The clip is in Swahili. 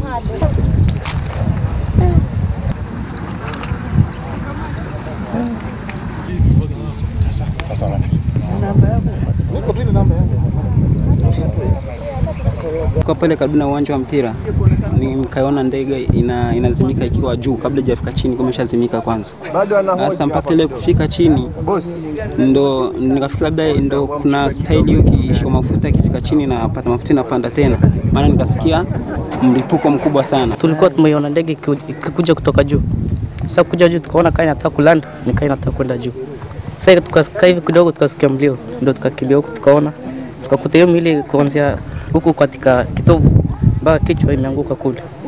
Kwa pale karibu na uwanja wa mpira nikaona ndege ina, inazimika ikiwa juu, kabla hajafika chini kumeshazimika kwanza. Sasa mpaka ile kufika chini ndo nikafikiri labda ndo kuna staili hiyo kiisho mafuta, ikifika chini napata mafuta inapanda tena, maana nikasikia mlipuko mkubwa sana. Tulikuwa tumeiona ndege ikiu- ikikuja kutoka juu. Sasa kuja juu tukaona kaa inataka kulanda, nikaa inataka kwenda juu. Sasa tukakaa hivi kidogo, tukasikia mlio, ndio tukakimbia huku, tukaona tukakuta hiyo mili kuanzia huku katika kitovu mpaka kichwa imeanguka kule.